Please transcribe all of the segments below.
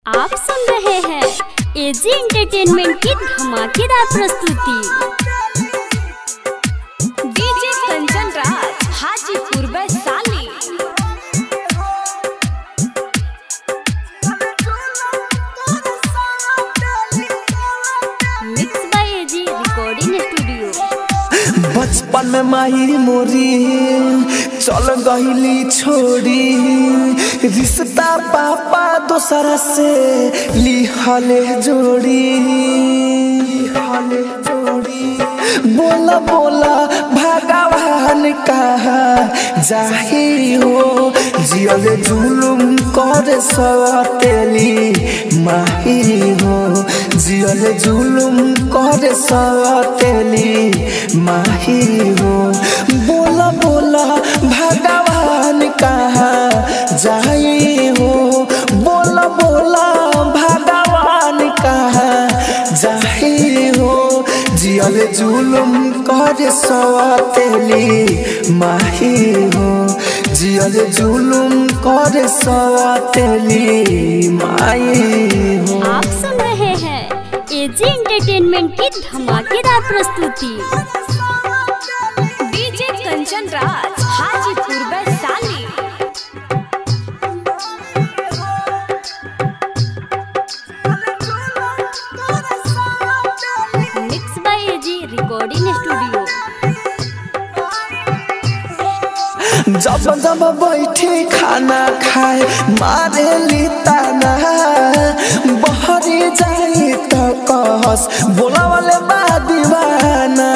आप सुन रहे हैं एजी एंटरटेनमेंट की धमाकेदार प्रस्तुति DJ Kanchan Raj Hajipur Vaishali mix by AG recording studio बचपन में माही मोरी चल गईली छोड़ी रिश्ता पापा दोसरा से लिहले जोड़ी लिहले जोड़ी बोला बोला भगवान कहा जाही हो जियल जुलुम कर सतेली माही हो जियल जुलुम कर सतेली माही हो बोला बोला भगवान कहा जाई हो बोला बोला भगवान कहा जाही हो जियल जुलुम कर सतेली माही हो जियल जुलुम कर सतेली माही हो आप सुन रहे हैं एजी एंटरटेनमेंट की धमाकेदार प्रस्तुति DJ Kanchan Raj Hajipur Vaishali mix by AG recording studio जब जब बैठे खाना खाए मारे ली ताना बहरी जाई तो कहस बोला वाले बा दीवाना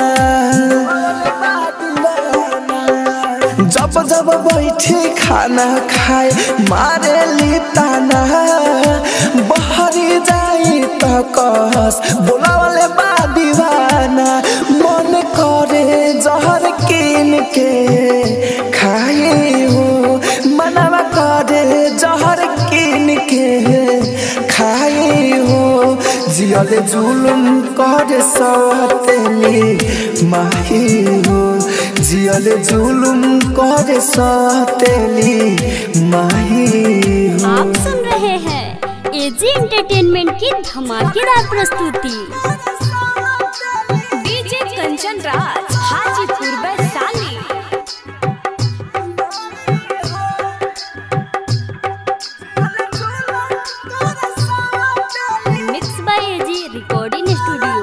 जब जब बैठे खाना खाए मारे ली ताना बहरी जाई तो कहस बोला वाले बा दीवाना मन करे जहर किन के खाए हो मनवा करे जहर किन के खाए हो जियल जुलुम कर सतेली माही हो जियल जुलुम कर सतेली माही हो आप सुन रहे हैं एजी एंटरटेनमेंट की धमाकेदार प्रस्तुति DJ Kanchan Raj Hajipur Vaishali mix by AG recording studio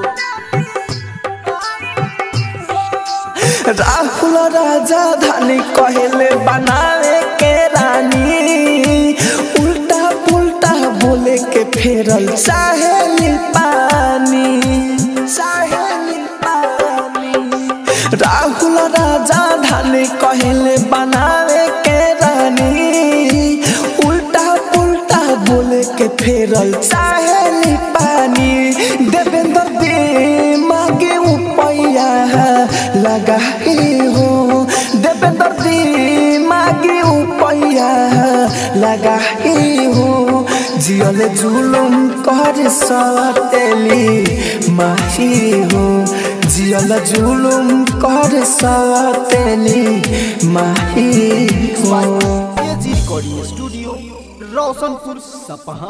Rahul राजा धानी कहले बनावे के रानी उल्टा पुल्टा बोले के फेरल चाहे पानी चाहे पानी राहुल राजा धानी कहले बनावे के रानी उल्टा पुल्टा बोले के फेरल चाहे पानी देवेंद्र दे मांगे उपैया लगा हो देवेंद्र दे मांगे उपैया लगा हो जियल जुलुम कर सतेली माही हो जियल जुलुम कर सतेली माही हो एजी रिकॉर्डिंग स्टूडियो रोशनपुर सपहा